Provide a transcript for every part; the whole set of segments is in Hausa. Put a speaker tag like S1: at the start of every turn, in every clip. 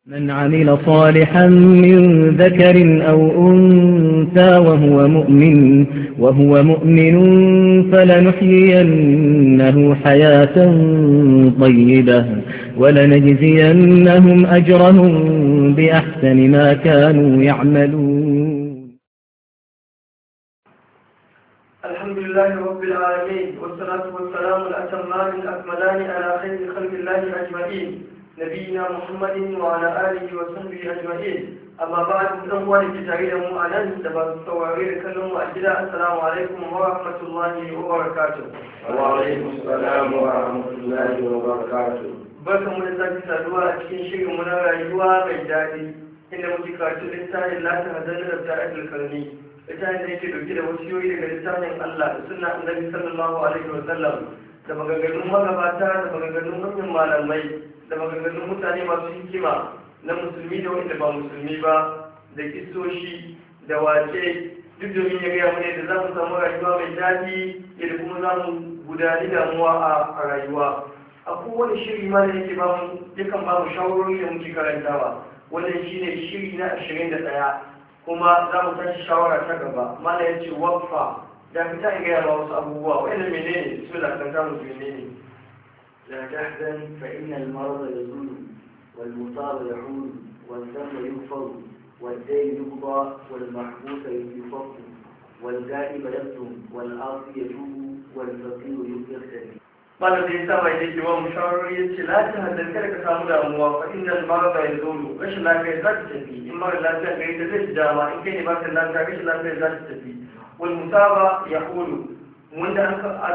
S1: من عمل صالحا من ذكر أو أنثى وهو مؤمن وهو مؤمن فلنحيينه حياة طيبة ولنجزينهم أجرهم بأحسن ما كانوا يعملون
S2: الحمد لله رب العالمين والصلاة والسلام الأتمان الأكملان على خير خلق الله أجمعين نبينا محمد وعلى آله وصحبه أجمعين أما بعد أخوة الكتابين مؤمنا دبا الصوارير كلهم أجدا السلام عليكم ورحمة الله وبركاته
S3: وعليكم السلام ورحمة الله وبركاته
S2: barkan mu da sake saduwa a cikin shirin mu na rayuwa mai daɗi inda muke karatu littafin lati hazan da ta ajiyar karni littafin da yake dauke da wasiyoyi daga littafin Allah da sunna annabi sallallahu alaihi wa sallam da maganganun magabata da maganganun manyan malamai da maganganun mutane masu hikima na musulmi da wanda ba musulmi ba da kisoshi da wace duk domin ya gaya mana da za mu samu rayuwa mai daɗi yadda kuma za mu gudani damuwa a rayuwa a kowane shiri ma da yake ba mu yakan ba mu shawarori da muke karantawa wannan shine shiri na ashirin da ɗaya kuma za mu tashi shawara ta gaba mana ya ce wakfa da fita in gaya ma wasu abubuwa wa'annan menene su da kan samu menene
S3: لا تحزن فإن المرض يزول والمصاب يحول والذنب يغفر والدين يقضى والمحبوس يفك والغائب يكتم والعاصي يتوب والفقير يغتني
S2: malam da ya saba ya ke wa mushawarori ya ce lafiya hadar kada ka samu damuwa fa inda mara bai zo rashin lafiya za ta tafi in mara lafiya gari da zai dama in kai ne ba ka lafiya rashin lafiya za ta tafi wal musaba ya hulu wanda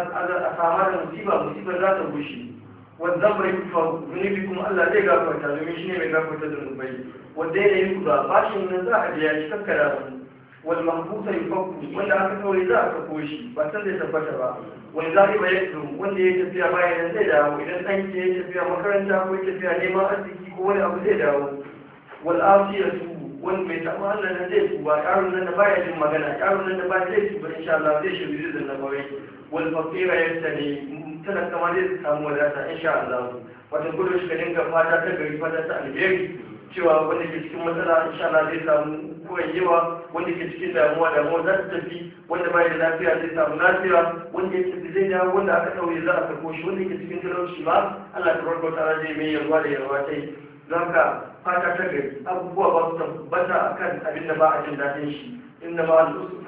S2: a sama da musiba musibar za ta bushe wanda zan bai kufa zunubi kuma Allah zai gafarta domin shi ne mai gafarta zunubai wanda ya yi kuza bashin nan za a biya shi kakkara wani wal mahbusa yufakku wanda aka kawai za a kafo shi ba san zai tabbata ba wani zaɓi ba yadda wanda ya tafiya bayan nan zai dawo idan ɗan ke ya tafiya makaranta ko ya tafiya neman arziki ko wani abu zai dawo wal afiya su wani mai taɓa Allah nan zai tuba yaron nan da baya jin magana yaron nan da baya zai tuba insha Allah zai shi bizin da kawai wal fakira yadda ne tana kama zai samu wadata insha Allah wata gudu shi ka dinga fata ta gari fata ta alheri cewa wanda ke cikin matsala insha Allah zai samu koyayyewa wanda ke cikin damuwa damuwa za ta tafi wanda bai da lafiya zai samu lafiya wanda ya tafi zai dawo wanda aka ɗauye za a karɓo shi wanda ke cikin talauci ba Allah ta barka ta zai mai yarwa da yarwa ta yi don ka fata ta gari abubuwa ba su tabbata akan abin da ba a jin daɗin shi inda ma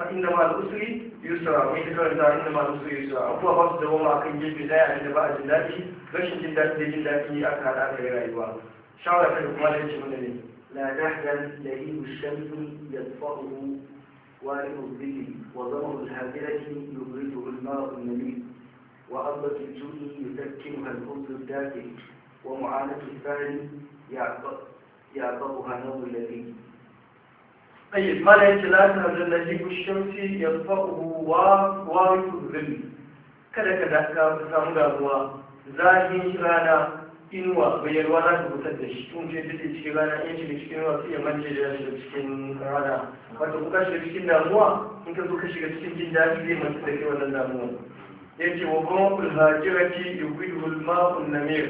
S2: al'usri yusra mai ta karanta inda ma al'usri yusra abubuwa ba su dawo akan gefe daya abin da ba a jin daɗi rashin jin daɗi da jin daɗi aka haɗa aka yi rayuwa shawara ta kuma da ce mana ne
S3: لا تحزن لهيب الشمس يطفأه وارق الظل وظمأ الهادرة يبرده الماء النبيل وأرضة الجود يسكنها الخبز الدافئ ومعاناة الثاني يعقبها نوم اللذيذ
S2: طيب ما لا يتلاتها لهيب الشمس يطفأه وارق الظل kada ka daka ka samu damuwa zahin rana inuwa bai yarwa za ta fitar da shi tun ce duk cikin rana in shiga cikin ruwa sai ya manje da shiga cikin rana wato kuka shiga cikin damuwa in ka zo ka shiga cikin jin daɗi zai manta da kai wannan damuwa ya ce wa kuma ulhajirati yuqidul ma'un namir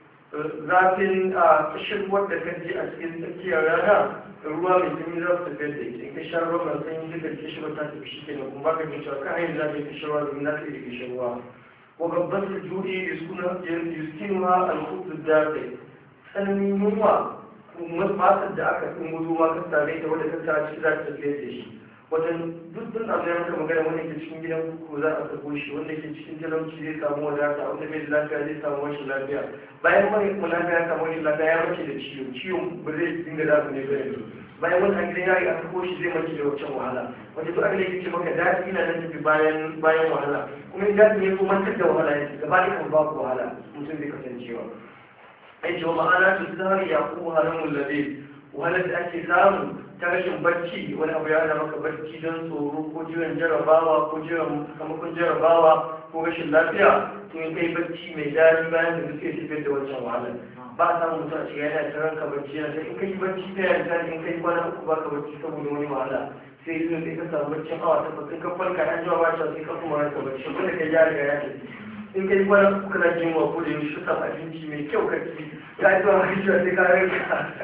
S2: zafin a shirwar da kan ji a cikin tsakiyar rana ruwa mai sanyi za su tafiyar da ita in ka sha ruwa mai sanyi duka kishirwa ta tafi shi kenan kuma baka jin cewa kan hanyar za ka yi kishirwa domin za ka yi kishirwa وغضت الجود يسكنها الخبز الدافئ tsananin yunwa matar da aka fi mutu ma ka same ta wadda ka sa ciki za ta tafiye da shi wajen duk duk abu ya maka magana wanda ke cikin gidan kuku za a sako shi wanda ke cikin talauci zai samu wadata wanda bai da lafiya zai samu rashin lafiya bayan wani kuma lafiya ya samu rashin lafiya ya mace da ciwo ciwon ba zai dinga da ne ba yanzu bayan wani an gidan yari a sako shi zai mace da wancan wahala wanda duk abin da yake maka daɗi na nan tafi bayan bayan wahala kuma in daɗi ne ko mantar da wahala yake gaba ɗaya kan babu wahala mutum zai kasancewa ai ce wa ma'ana su zahari ya kuma halin mullabe wahalar da ake samu ta rashin barci wani abu ya hana maka barci don tsoro ko jiran jarabawa ko jiran sakamakon jarabawa ko rashin lafiya to in kai barci mai daɗi bayan da suke tafiyar da wancan wahalar ba a samun mutum a cikin yana ta ranka barci yana in kai barci ta yanzu in kai kwana uku baka barci saboda wani wahala sai yi sai ka samu barcin awa takwas in ka farka an jawa ba sai ka kuma ranka barci wanda ka ya riga ya tafi in kai kwana uku kana jin wa ko da yaushe ka samu abinci mai kyau ka ci ya ji wa sai ka ranka